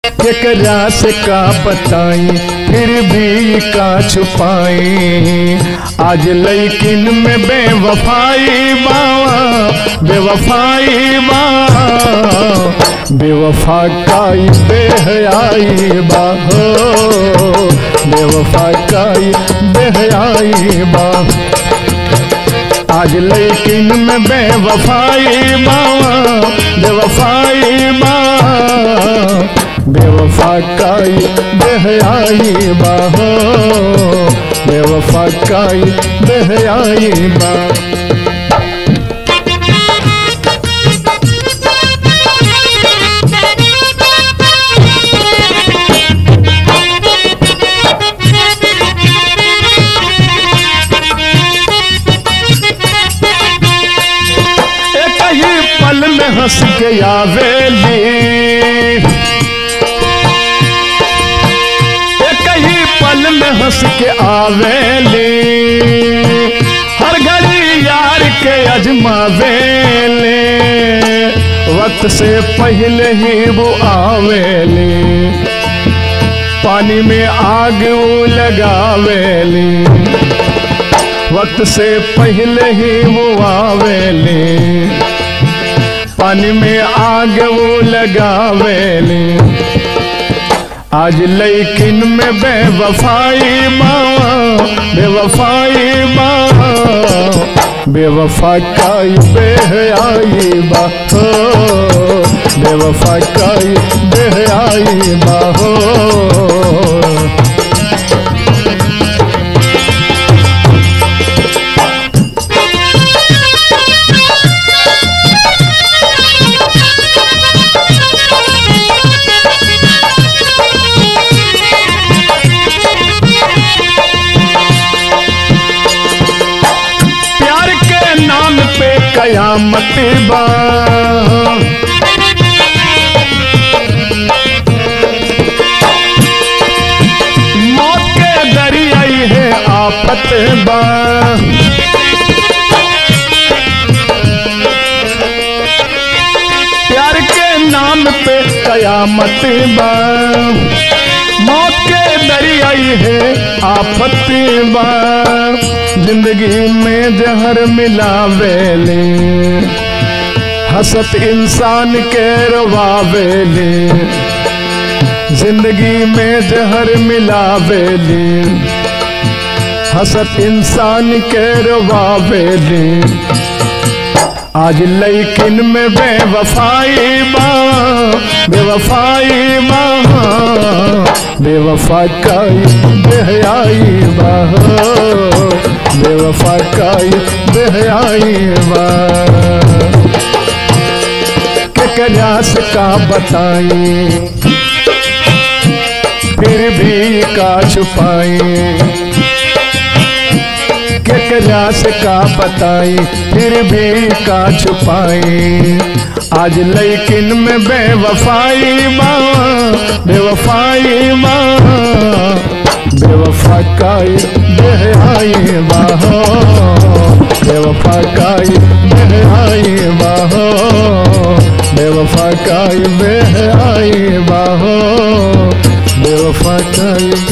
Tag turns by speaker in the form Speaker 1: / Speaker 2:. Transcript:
Speaker 1: केकरा से का बताई फिर भी का छुपाई आज लैकिन में बेवफाई बावा बेवफाई बा बेवफा काई बेहयाई बा हो बेवफा काई बेहयाई बा आज लेकिन में बेवफाई बावा बेवफाई बा बेवफा काई बेहयाई बा हो बेवफा काई बेहयाई बा एक ही पल में हंस के आवेली एक ही पल में हंस के आवेली हर घड़ी यार के अजमावेले वक्त से पहले ही वो आवेली पानी में आग वो लगावेली वक्त से पहले ही वो आवेले पानी में आग वो लगावेले आज लेकिन में बेवफाई माँ बेवफाई माँ बेवफा काई बेहयाई बा हो बेवफा काई बेहयाई बा हो प्यार के नाम पे कयामत बा मौत के दरियाई है आफत बा प्यार के नाम पे कयामत बा मौत के दरियाई है आफत बा जिंदगी में जहर मिलावेले हसत इंसान के रवावेले जिंदगी में जहर मिलावेले हसत इंसान के रवावेले आज लेकिन में बेवफाई माँ बेवफाई माँ बेवफा काई बेहयाई बा हो, बेवफा काई बेहयाई बा केकरा से का बताई फिर भी का छुपाई केकरा से का बताई फिर भी का छुपाई आज लेकिन में बेवफाई माँ बेवफाई माँ बेवफा काई बेहाई बाहो बेवफा काई बेहाई बाहो बेवफा काई बेहाई बाहो बेवफा काई